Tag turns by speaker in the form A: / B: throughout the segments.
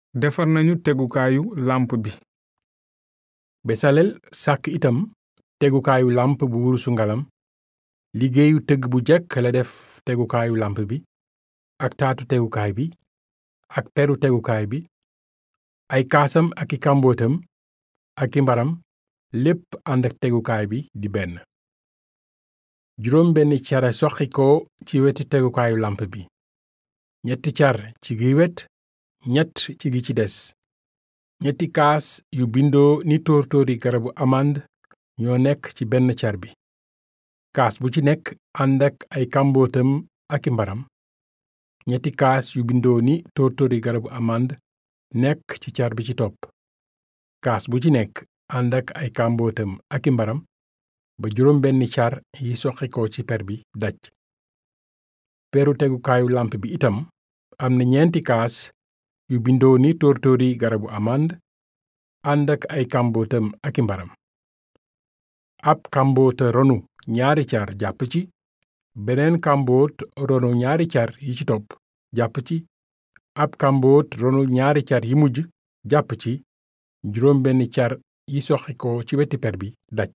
A: defar nañu tegukaayu làmp bi
B: besalel sàkk itam tegukaayu làmp bu wurusu ngalam liggéeyu tëgg bu jekk la def tegukaayu làmp bi ak taatu tegukaay bi ak peru tegukaay bi ay kaasam ak i kàmbootam ak i mbaram lépp ànd ak tegukaay bi di benn juróom benn cara soqi ko ci weti tegukaayu làmp bi ñetti car ci gi wet ñett ci gi ci des ñetti kaas yu bindoo ni tóor-tóori garabu amand ñoo nekk ci benn car bi kaas bu ci nekk ànd ak ay kàmbootam ak i mbaram ñetti kaas yu bindoo ni tóor-tóori garabu amand nekk ci car bi ci topp kaas bu ci nekk ànd ak ay kàmbootam ak i mbaram ba juróom benni car yi soqikoo ci per bi daj peru tegukaayu làmp bi itam am na ñeenti kaas yu bindoo ni tóor-tóori garabu amand ànd ak ay kàmbootam ak i mbaram ab kàmboota ronu ñaari car jàpp ci beneen kàmboot ronu ñaari car yi ci topp jàpp ci ab kàmboot ronu ñaari car yi mujj jàpp ci juróom benn car yi soqikoo ci weti per bi daj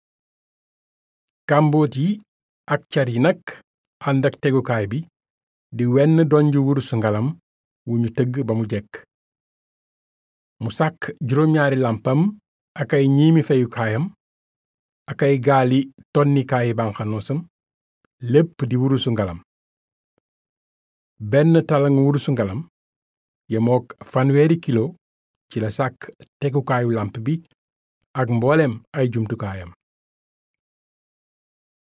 B: kàmboot yi ak car yi nag ànd ak tegukaay bi di wenn donju wurus ngalam wu ñu tëgg ba mu jekk mu sàkk juróom-ñaari làmpam ak ay ñiimi feyukaayam ak ay gaali tonnikaayi banxanoosam lépp di wurusu ngalam benn talang wurusu ngalam yemook fanweeri kilo ci la sàkk tegukaayu làmp bi ak mbooleem ay jumtukaayam